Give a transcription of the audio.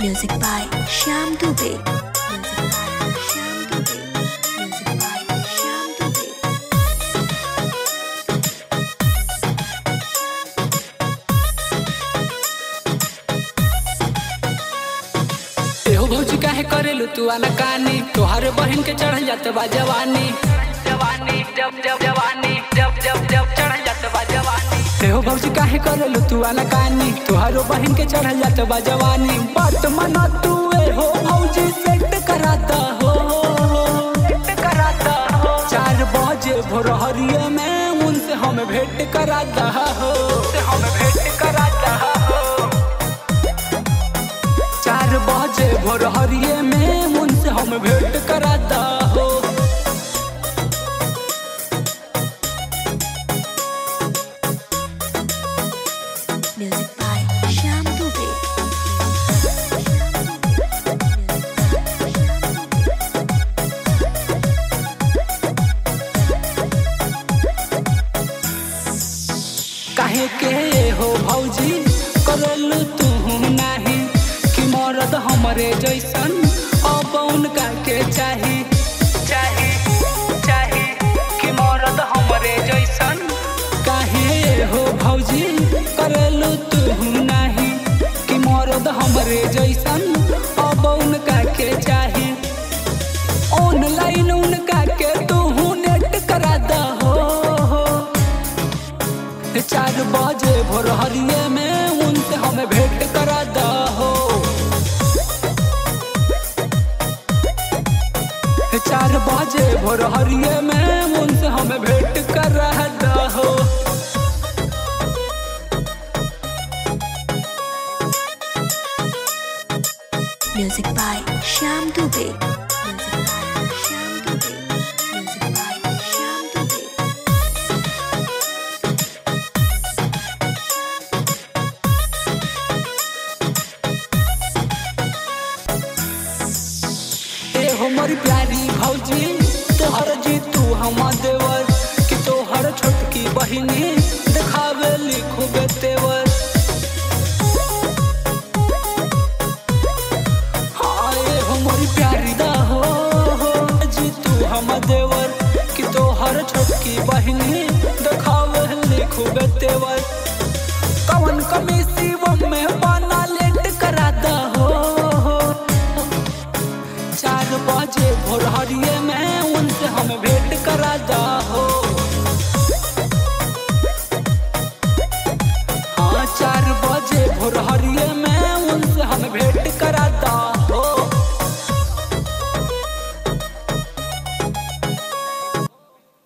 Music by Shyam Dubey. Music by Shyam Dubey. Music by Shyam Dubey. एहो भौजी काहे करेलू तू आना कानी तोहरे बहन के चढ़ जात बा जवानी जवानी जब जब जवानी जब जब जब चढ़ जात बा जवानी एहो भौजी काहे करेलू तू आना कानी तोहरो बहन के चढ़ जात बा जवानी बात मना तू एहो भौजी सेट कराता हो सेट कराता हो चार बजे भोरहरिया में उनसे हम भेंट कराता हो से हम भेंट कराता हो चार बजे भोर हरिये में उनसे हम भेंट कराता हो Music by Shyam Dubey. काहे के हो भौजी करल तू नाही कि मरद हमरे जैसन अब उनका के चाही चाही चाही कि मरद हमरे जैसन काहे हो भौजी करल तू नाही कि मरद हमरे जैसन अब उनका के चाही ऑनलाइन उनका के तू नेट करा दहो चार बजे भोर हरिये में उनसे हमें भेंट करा दहो चार बजे भोर हरिये में उनसे हमें भेंट करा दहो Music by Shyam Dubey. Music by Shyam Dubey. Music by Shyam Dubey. ए हमर प्यारी भौजी तोहर जी तू हम देवर कि तोहर छोटकी बहिनी